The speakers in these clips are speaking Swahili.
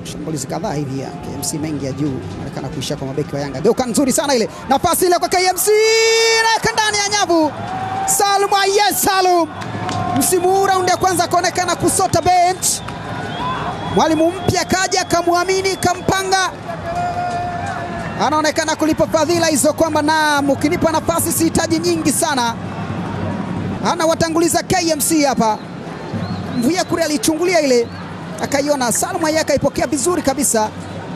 Shambulizi kadhaa hivi ya KMC mengi ya juu inaonekana kuishia kwa mabeki wa Yanga. Geuka nzuri sana ile nafasi ile kwa KMC naweka ndani ya nyavu. Salum Ayes Salum, msimu huu raundi ya kwanza akaonekana kusota bench. Mwalimu mpya kaja kamwamini, kampanga, anaonekana kulipa fadhila hizo kwamba naam, ukinipa nafasi sihitaji nyingi sana. Anawatanguliza KMC hapa. Mvuya kule alichungulia ile akaiona Salum Ayes akaipokea vizuri kabisa,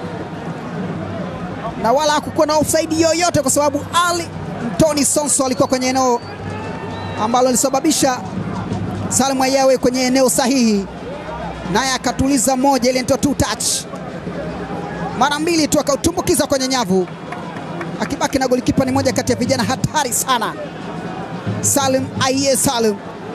na wala hakukuwa na offside yoyote, kwa sababu Ali Mtoni Sonso alikuwa kwenye eneo ambalo lilisababisha Salum Ayawe kwenye eneo sahihi, naye akatuliza moja, ile ndio two touch, mara mbili tu akautumbukiza kwenye nyavu, akibaki na golikipa. Ni moja kati ya vijana hatari sana, Salum Aye Salum.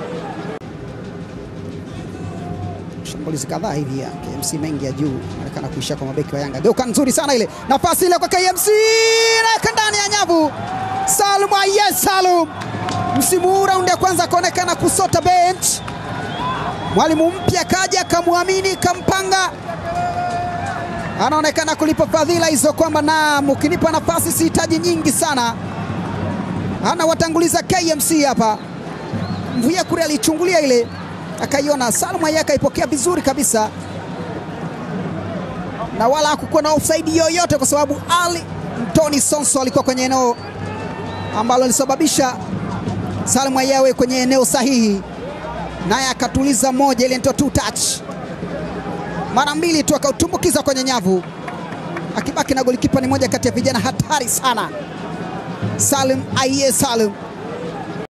Shambulizi kadhaa hivi ya KMC mengi ya juu inaonekana kuishia kwa mabeki wa Yanga. Geuka nzuri sana ile nafasi ile kwa KMC naweka ndani ya nyavu. Salum Aye Salum, msimu huu raundi ya kwanza akaonekana kusota bench. Mwalimu mpya kaja kamwamini, kampanga, anaonekana kulipa fadhila hizo kwamba naam, ukinipa nafasi sihitaji nyingi sana. Anawatanguliza KMC hapa. Mvuya kule alichungulia ile akaiona Salum Ayes akaipokea vizuri kabisa, na wala hakukuwa na offside yoyote, kwa sababu Ali Mtoni Sonso alikuwa kwenye eneo ambalo lilisababisha Salum Ayawe kwenye eneo sahihi, naye akatuliza moja, ile ndio two touch, mara mbili tu akautumbukiza kwenye nyavu, akibaki na golikipa. Ni moja kati ya vijana hatari sana, Salum Ayes Salum.